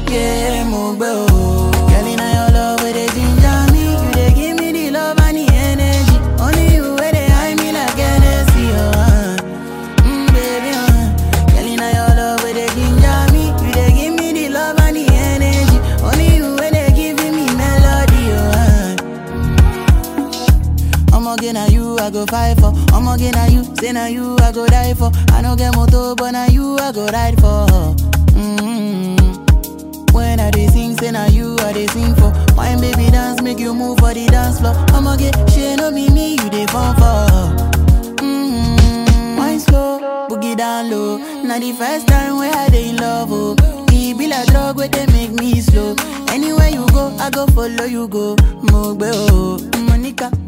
yeah, mo gbe o. Girl, inna your love where they ginger me, you dey give me the love and the energy. Only you where they high me like Hennessy, oh. Uh. Mm, baby, uh. Girl, inna your love where they ginger me, you dey give me the love and the energy. Only you where they giving me melody, oh. Uh. Ọmọge na you I go fight for. Ọmọge na you, say na you I go die for. I no get motor, but na you I go ride for. Mm-hmm. When I dey sing, say na you I dey sing for. Wine baby dance, make you move for the dance floor. Ọmọge, ṣe no be me you dey fall for. Mm-hmm. Wine slow, boogie down low. Na the first time wey I dey in love, oh. E be like drug wey dey make me slow. Anywhere you go, I go follow you go. Mo gbe o, Monica.